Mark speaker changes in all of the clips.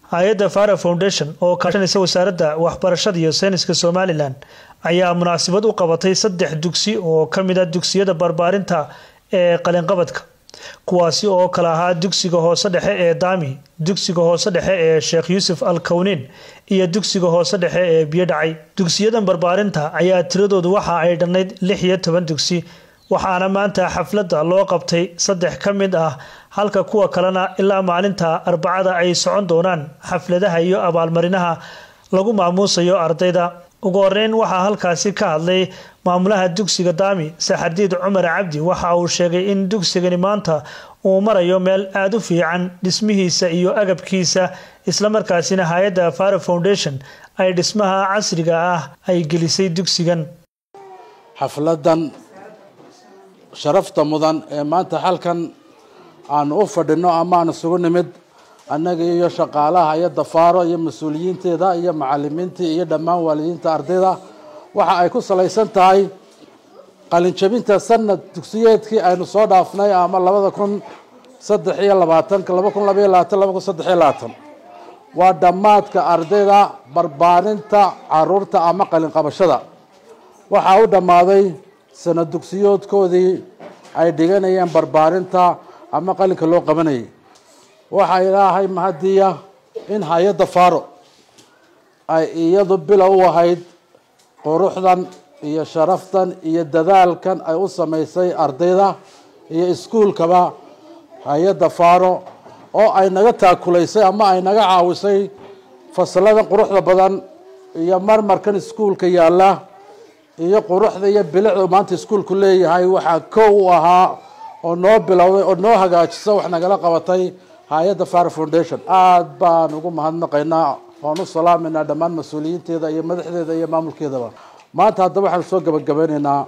Speaker 1: hay-adda fara foundation oo kaashanaysa wasaaradda waxbarashada iyo sayniska somalilan ayaa munaasabad u qabatay saddex dugsi oo ka mid a dugsiyada barbaarinta ee qalinqabadka kuwaasi oo kale ahaa dugsiga hoose dhexe ee daami dugsiga hoose dhexe ee sheekh yuusuf al kownin iyo dugsiga hoose dhexe ee biyo dhacay dugsiyadan barbaarinta ayaa tiradoodu waxa ay dhannayd lix iyo toban dugsi waxaana maanta xafladda loo qabtay saddex ka mid ah halka kuwa kalena ilaa maalinta arbacada ay socon doonaan xafladaha iyo abaalmarinaha lagu maamuusayo ardayda ugu horeyn waxaa halkaasi ka hadlay maamulaha dugsiga daami saxardiid cumar cabdi waxa uu sheegay in dugsigani maanta uu marayo meel aada u fiican dhismihiisa iyo agabkiisa islamarkaasina hay-adda fara foundation ay dhismaha casriga ah ay gelisay dugsigan
Speaker 2: xafladan sharafta mudan ee maanta halkan aanu u fadhino ama aan isugu nimid annaga iyo shaqaalaha iyo dafaaro iyo mas-uuliyiinteeda iyo macalimiintii iyo dhammaan waalidiinta ardayda waxa ay ku salaysan tahay qalinjabinta sanad dugsiyeedkii aynu soo dhaafnay ama labada kun saddex iyo labaatanka laba kun labaiyo labaatan laba kun saddex iyo labaatan waa dhammaadka ardayda barbaarinta caruurta ama qalinqabashada waxaa u dhammaaday sanad dugsiyoodkoodii ay dhiganayeen barbaarinta ama qalinka loo qabanayay waxaa ilaahay mahadiya in hay-adda faaro ay iyadu bilow u ahayd quruxdan iyo sharaftan iyo dadaalkan ay u samaysay ardayda iyo iskuulkaba hay-adda faaro oo ay naga taakulaysay ama ay naga caawisay fasalladan quruxda badan iyo marmarkan iskuulka yaalla iyo quruxda iyo bilicda maanta iskuulku leeyahay waxaa kow u ahaa oo noo bilowday oo noo hagaajisa wax nagala qabatay hay-adda fara foundation aada baan ugu mahadnaqaynaa waan u salaameynaa dhammaan mas-uuliyiinteeda iyo madaxdeeda iyo maamulkeedaba maanta haddaba waxaan soo gabagabeyneynaa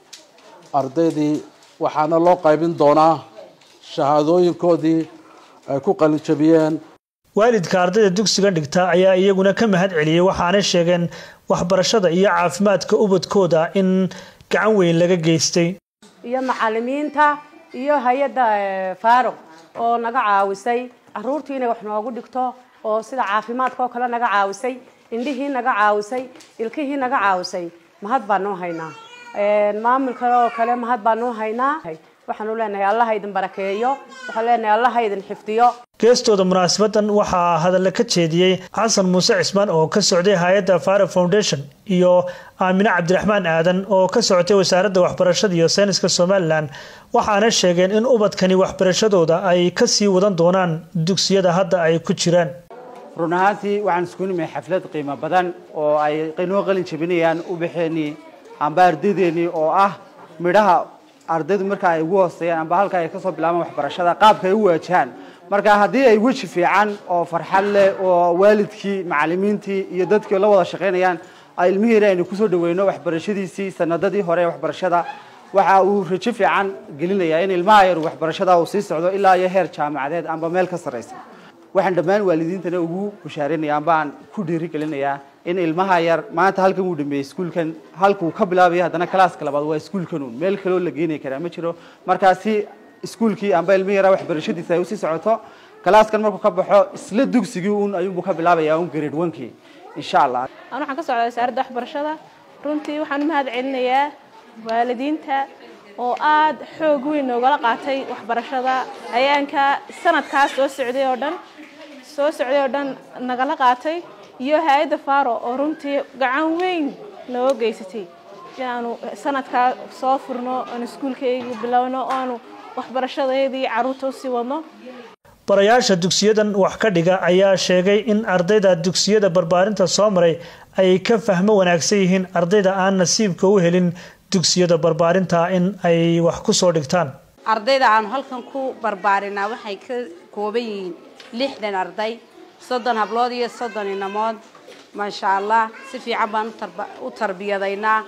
Speaker 2: ardaydii waxaana loo qaybin doonaa shahaadooyinkoodii ay ku qalinjabiyeen
Speaker 1: waalidka ardayda dugsigan dhigta ayaa iyaguna ka mahad celiyey waxaanay sheegeen waxbarashada iyo caafimaadka ubadkooda in gacan weyn laga geystay
Speaker 3: iyo macalimiinta iyo hay-adda faaro oo naga caawisay caruurtii inay wax noogu dhigto oo sida caafimaadka oo kale naga caawisay indhihii naga caawisay ilkihii naga caawisay mahad baanuu haynaa maamul kale oo kale mahad baanuu haynaa waxaanu leenahay allaha idin barakeeyo waxaan leenahay allaha idin xifdiyo
Speaker 1: geestooda munaasabadan waxaa hadalla ka jeediyey xasan muuse cismaan oo ka socday hay-adda fara foundation iyo aamine cabdiraxmaan aadan oo ka socotay wasaaradda waxbarashada iyo sayniska somalilan waxaana sheegeen in ubadkani waxbarashadooda ay ka sii wadan doonaan dugsiyada hadda ay ku jiraan
Speaker 4: run ahaantii waxaan isku nimay xaflad qiimo badan oo ay noo qalin jabinayaan ubaxeenii amba ardaydeenii oo ah midhaha ardaydu marka ay ugu hooseeyaan amba halka ay kasoo bilaabaan waxbarashada qaabka ay u waajahaan marka haddii ay weji fiican oo farxad leh oo waalidkii macalimiintii iyo dadkii la wada shaqaynayaan ay ilmihiina aynu kusoo dhaweyno waxbarashadiisii sanadadii hore ee waxbarashada waxa uu rajo fiican gelinayaa in ilmaha yar waxbarashada uu sii socdo ilaa iyo heer jaamacadeed amba meel ka sarraysa waxaan dhammaan waalidiintana ugu bushaarinaya amba aan ku dhiirigelinayaa in ilmaha yar maanta halkan uu dhameeyey iskuulkan halkuu ka bilaabaya haddana kalaaska labaad waa iskuulkan uun meel kaloo la geenay karaa ma jiro markaasi iskuulkii amba ilmihi yaraa waxbarashadiisa ay usii socoto kalaaskan markuu ka baxo isla dugsigii uun ayuunbuu ka bilaabaya un grade onkii insha allah
Speaker 5: an waxaan ka socdaa wasaaradda waxbarashada runtii waxaan u mahad celinayaa waalidiinta oo aada xoog weyn noogala qaatay waxbarashada ayaanka sanadkaas soo socday oo dhan soo socday oo dhan nagala qaatay iyo hay-adda faro oo runtii gacan weyn noo geysatay inaanu sanadkaa soo furno aanu iskuulkayga bilowno oo aanu waxbarashadeedii caruurta usii wadno
Speaker 1: barayaasha dugsiyadan wax ka dhiga ayaa sheegay in ardayda dugsiyada barbaarinta soo maray ay ka fahmo wanaagsan yihiin ardayda aan nasiibka u helin dugsiyada barbaarinta in ay wax ku soo dhigtaan
Speaker 6: ardayda aanu halkan ku barbaarinaa waxay ka kooban yihiin lixdan arday soddon hablood iyo soddon inamood maasha allah si fiican baan u tarbiyadaynaa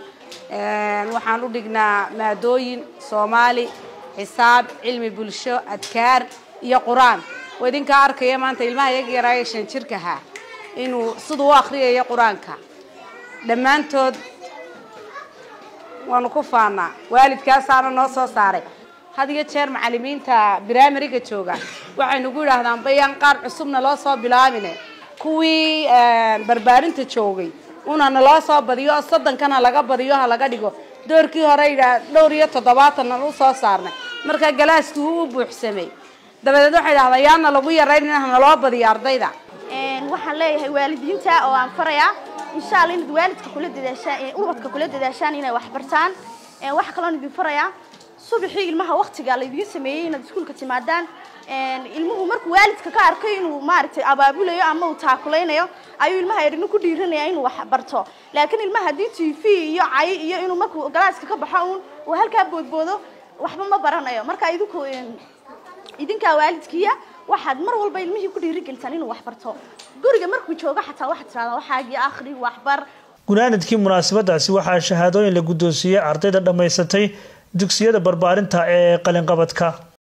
Speaker 6: waxaan u dhignaa maadooyin soomaali xisaab cilmi bulsho adkaar iyo qur-aan oo idinkaa arkaya maanta ilmaha iyaga yaraaye shan jirkahaa inuu siduu u akriyayo qur-aanka dhammaantood waanu ku faanaa waalidkaasaana noo soo saaray had iyo jeer macalimiinta brimariga jooga waxay nagu yidhaahdaan bayaan qaar cusubna loo soo bilaabine kuwii barbaarinta joogay una naloo soo badiyo soddonkana laga badiyo ha laga dhigo doorkii hore idhaa dhowr iyo toddobaatan u soo saarnay marka galaaskii wuu u buuxsamay dabadeed waxay dhahdaa yaana lagu yarayn ha naloo badiyo ardayda
Speaker 7: waxaan leeyahay waalidiinta oo aan farayaa insha alla inaad waalidka kula dadaashaan ubadka kula dadaashaan inay wax bartaan waxaa kaloon idin farayaa subaxii ilmaha waktiga laydiin sameeyey inaad iskuulka timaadaan ilmuhu markuu waalidka ka arkay inuu maaragtay abaabulayo ama uu taakulaynayo ayuu ilmaha erina ku dhiiranaya inuu wax barto laakiin ilmaha haddii t v iyo cay iyo inuu markuu galaaska ka baxo uun uu halkaa boodboodo waxba ma baranayo marka idinku idinkaa waalidkiiya waxaad mar walba ilmihii ku dhiirigelisaan inuu wax barto guriga markuu joogo xataa waxaad tiradaa waxaagii akhri waxbar
Speaker 1: gunaanadkii munaasabadaasi waxaa shahaadooyin la guddoonsiiyey ardayda dhammaysatay dugsiyada barbaarinta ee qalinqabadka